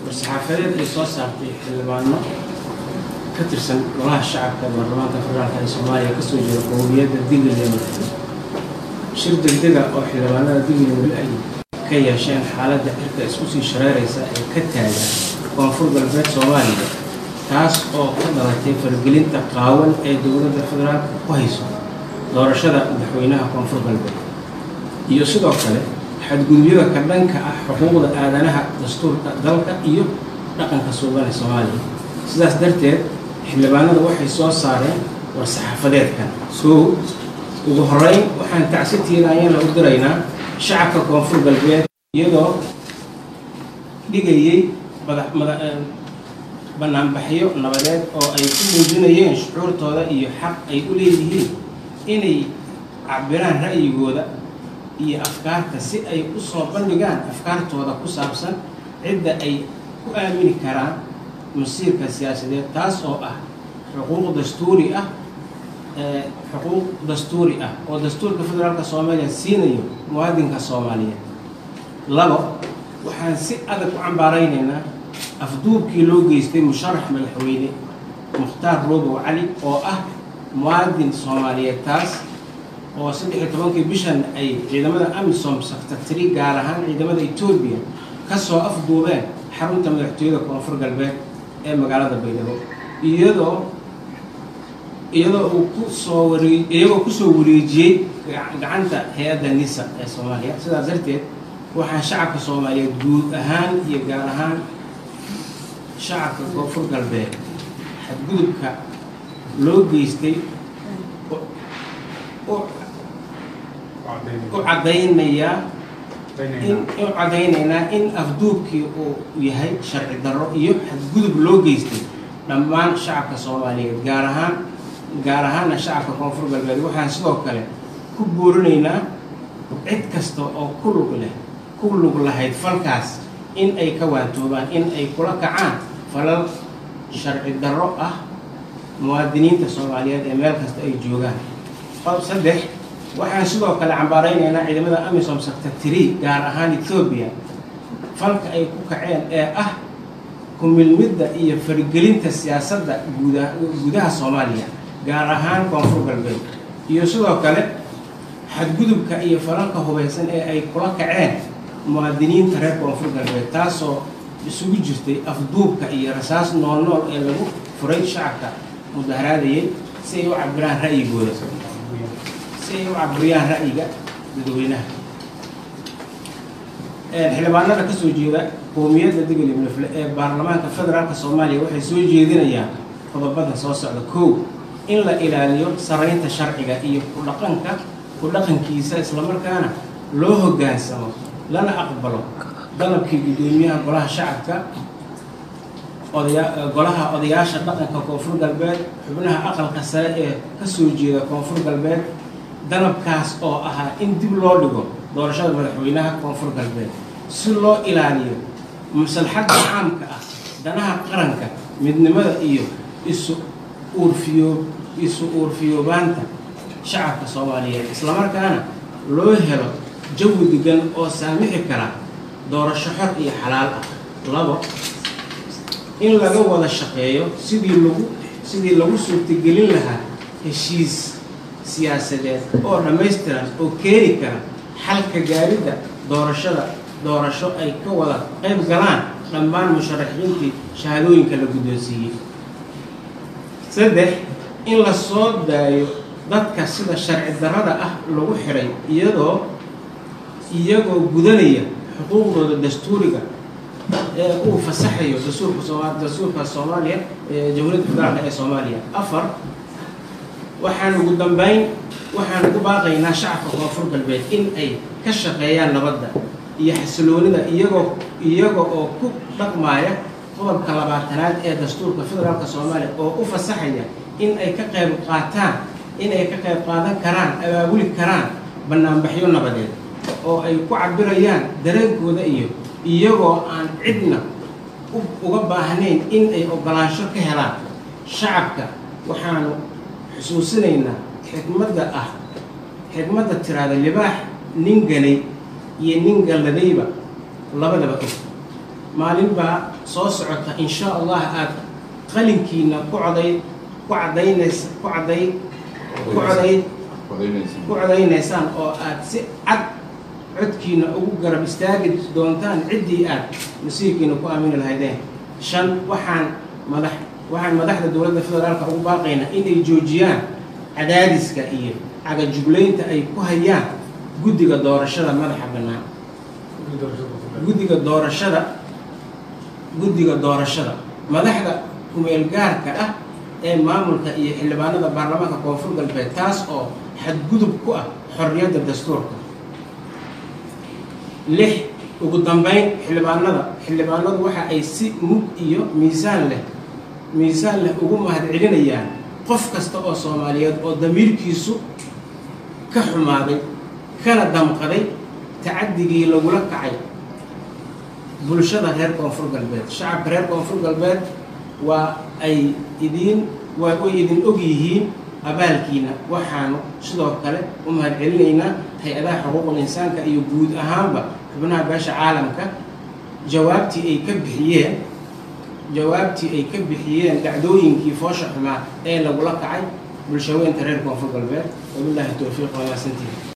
war-saxaafadeed ay soo saartay xildhibaano ka tirsan golaha shacabka baarlamaanka federaalka ee soomaaliya kasoo jeeda qowmiyadda digil iyo marfil shir degdega oo xildhibaanada digil iyo marfil ay ka yeesheen xaaladda cirka isku sii shareeraysa ee ka taagan koonfur galbeed soomaaliya taas oo ka dhalatay faragelinta qaawan ee dowladda federaalka ku hayso doorashada madaxweynaha koonfur galbeed iyo sidoo kale xadgudubyada ka dhanka ah xuquuqda aadanaha dastuurka dalka iyo dhaqanka suuban ee soomaaliya sidaas darteed xildhibaanada waxay soo saareen war-saxaafadeedkan soo ugu horeyn waxaan tacsi tiiraanyana u diraynaa shacabka koonfur galbeed iyadoo dhigayay banaanbaxyo nabadeed oo ay ku muujinayeen shucuurtooda iyo xaq ay u leeyihiin inay cabiraan ra'yigooda iyo afkaarta si ay u soo bandhigaan afkaartooda ku saabsan cidda ay ku aamini karaan masiirka siyaasadeed taas oo ah xuquuq dastuuri ah xuquuq dastuuri ah oo dastuurka federaalka soomaaliya siinayo muwaadinka soomaaliyeed labo waxaan si adag u cambaaraynaynaa afduubkii loo geystay musharax madaxweyne mukhtaar roobow cali oo ah muwaadin soomaaliyeed taas oo saddex iyo tobankii bishan ay ciidamada amisom secretary gaar ahaan ciidamada etoobiya kasoo afduubeen xarunta madaxtooyada koonfur galbeed ee magaalada baydhabo iyadoo iyadoo uu kusoo waree iyagoo kusoo wareejiyey gacanta hay-adda nisa ee soomaaliya sidaas darteed waxaan shacabka soomaaliyeed guud ahaan iyo gaar ahaan shacabka koonfur galbeed xadgudubka loo geystay u caddaynayaa in u caddaynaynaa in afduubkii uu yahay sharci darro iyo xadgudub loo geystay dhammaan shacabka soomaaliyeed gaar ahaan gaar ahaana shacabka koonfur galbeed waxaan sidoo kale ku boorinaynaa cid kasta oo ku lug leh ku lug lahayd falkaas in ay ka waantoobaan in ay kula kacaan falal sharci darro ah muwaadiniinta soomaaliyeed ee meel kasta ay joogaan saddex waxaan sidoo kale cambaaraynaynaa ciidamada amisom secretary gaar ahaan ethoobiya falka ay ku kaceen ee ah kumilmidda iyo farigelinta siyaasadda guuda gudaha soomaaliya gaar ahaan koonfur galbeed iyo sidoo kale xadgudubka iyo falalka hubaysan ee ay kula kaceen muwaadiniinta reer koonfur galbeed taasoo isugu jirtay afduubka iyo rasaas nool nool ee lagu furay shacabka mudaharaadayay si ay u cabiraan ra'yigooda si ay u cabiriyaan ra'yiga dadweynaha xildhibaanada kasoo jeeda qowmiyadda digil iyo mlefle ee baarlamaanka federaalka soomaaliya waxay soo jeedinayaan qodobadan soo socda kow in la ilaaliyo saraynta sharciga iyo kudhaqanka ku dhaqankiisa islamarkaana loo hoggaansamo lana aqbalo dalabkii guddoomiyaha golaha shacabka odaya golaha odayaasha dhaqanka koonfur galbeed xubnaha aqalka sare ee kasoo jeeda koonfur galbeed dalabkaas oo ahaa in dib loo dhigo doorashada madaxweynaha koonfur galbeed si loo ilaaliyo maslaxadda caamka ah danaha qaranka midnimada iyo isu uurfiyo isu uurfiyoobaanta shacabka soomaaliyeed islamarkaana loo helo jawi degan oo saamixi kara doorasho xor iyo xalaal ah labo in laga wada shaqeeyo sidii lagu sidii lagu suurtagelin lahaa heshiis siyaasadeed oo dhammaystiran oo keeni kara xalka gaaridda doorashada doorasho ay ka wada qayb galaan dhammaan musharaxiintii shahaadooyinka la guddoonsiiyey saddex in la soo daayo dadka sida sharci darrada ah lagu xiray iyadoo iyagoo gudanaya xuquuqdooda dastuuriga ee uu fasaxayo dastuurka sooma dastuurka soomaaliya ee jamhuuriyadda federaalka ee soomaaliya afar waxaan ugu dambeyn waxaan ugu baaqaynaa shacabka koonfur galbeed in ay ka shaqeeyaan nabadda iyo xasiloonida iyagoo iyaga oo ku dhaqmaaya qodobka labaatanaad ee dastuurka federaalka soomaaliya oo u fasaxaya in ay ka qayb qaataan in ay ka qayb qaadan karaan abaabuli karaan banaanbaxyo nabadeed oo ay ku cabirayaan dareenkooda iyo iyagoo aan cidna uga baahnayn in ay ogolaansho ka helaan shacabka waxaanu xusuusinaynaa xikmadda ah xikmadda tiraada libaax nin ganay iyo nin galladayba labadaba og maalin baa soo socota insha allah aada qalinkiina ku coday ku cadaynays ku caday ku coday ku codaynaysaan oo aada si cad codkiina ugu garab istaagi doontaan ciddii aad masiirkiina ku aamini lahaydeen shan waxaan madax waxaan madaxda dowladda federaalka ugu baaqaynaa inay joojiyaan cadaadiska iyo cagajuglaynta ay ku hayaan guddiga doorashada madaxa bannaan guddiga doorashada guddiga doorashada madaxda kumeel gaarka ah ee maamulka iyo xildhibaanada baarlamaanka koonfur galbeed taas oo xadgudub ku ah xorriyadda dastuurka lix ugu dambeyn xildhibaanada xildhibaanadu waxa ay si mug iyo miisaan leh miisaan leh ugu mahad celinayaan qof kasta oo soomaaliyeed oo damiirkiisu ka xumaaday kana damqaday tacaddigii lagula kacay bulshada reer koonfur galbeed shacabka reer koonfur galbeed waa ay idiin waa way idin og yihiin abaalkiina waxaanu sidoo kale u mahad celinaynaa hay-adaha xuquuqul insaanka iyo guud ahaanba xubnaha beesha caalamka jawaabtii ay ka bixiyeen jawaabtii ay ka bixiyeen dhacdooyinkii foosha xumaa ee lagula kacay bulshaweynta reer koonfur galbeed wabilaahi towfiiq wamaasantihi